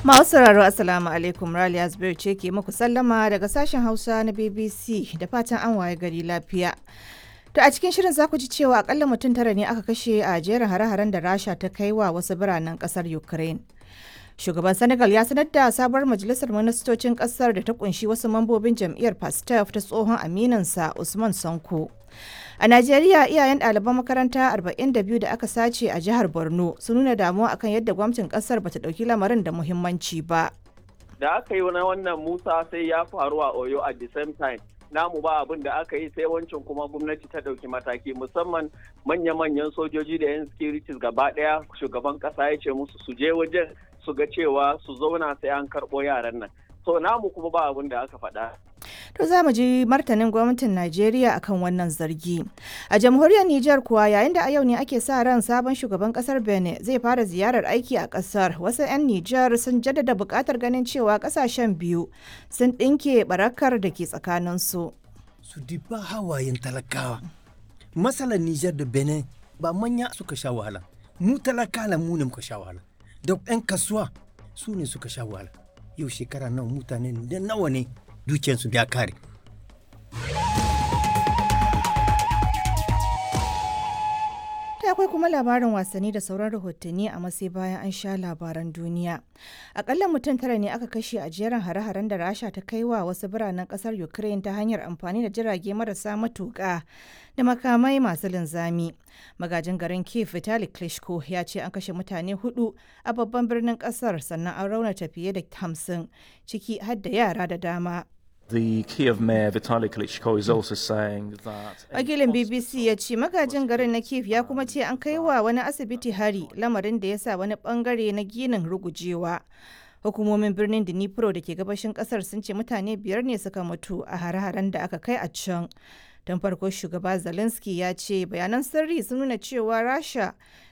Masu sauraro Assalamu alaikum Raliya Zubair ce ke muku sallama daga sashen Hausa na BBC da fatan an waye gari lafiya. To a cikin shirin za ku ji cewa akalla mutum tara ne aka kashe a jerin hare-haren da Rasha ta kai wa wasu biranen kasar Ukraine. Shugaban Senegal ya sanar da sabuwar majalisar ministocin kasar da ta kunshi wasu mambobin jam'iyyar Pastef ta tsohon aminansa Usman Sanko. A Najeriya iyayen ɗaliban makaranta 42 da aka sace a jihar Borno sun nuna damuwa akan yadda gwamnatin ƙasar bata ɗauki lamarin da muhimmanci ba. Da aka yi na wannan Musa sai ya faru a Oyo at the same time. Namu ba abin da aka yi sai wancan kuma gwamnati ta ɗauki mataki musamman manya-manyan sojoji da 'yan securities gaba ɗaya shugaban ƙasa ya ce musu su je wajen su ga cewa su zauna sai an karɓo yaran nan. So namu kuma ba abin da aka faɗa. To za mu ji martanin gwamnatin Najeriya akan wannan zargi. A jamhuriyar Nijar kuwa yayin da a yau ne ake sa ran sabon shugaban kasar Benin zai fara ziyarar aiki a kasar. Wasu 'yan Nijar sun jaddada buƙatar ganin cewa kasashen biyu sun ɗinke barakar da ke tsakaninsu. Su diba hawayen talakawa. Matsalar Nijar da Benin ba manya suka sha wahala. Mu talakala mu ne muka sha wahala. Da 'yan kasuwa su ne suka sha wahala. Yau shekara nawa mutane da nawa ne dukiyarsu ya kare. Ta akwai kuma labarin wasanni da sauran rahotanni a masai bayan an sha labaran duniya. Akalla mutum tara ne aka kashe a jerin hare-haren da Rasha ta kai wa wasu biranen kasar Ukraine ta hanyar amfani da jirage marasa matuƙa da makamai masu linzami. Magajin garin Kiev Vitali Klitschko ya ce an kashe mutane hudu a babban birnin kasar sannan an raunata fiye da hamsin ciki har da yara da dama. The Kiev mayor Vitaly Klitschko is also saying that Wakilin BBC ya ce magajin garin na Kiev ya kuma ce an kai wa wani asibiti hari lamarin da ya sa wani bangare na ginin rugujewa. Hukumomin birnin Dnipro da ke gabashin kasar sun ce mutane biyar ne suka mutu a hare-haren da aka kai a can. Don farko shugaba Zelensky ya ce bayanan sirri sun nuna cewa Rasha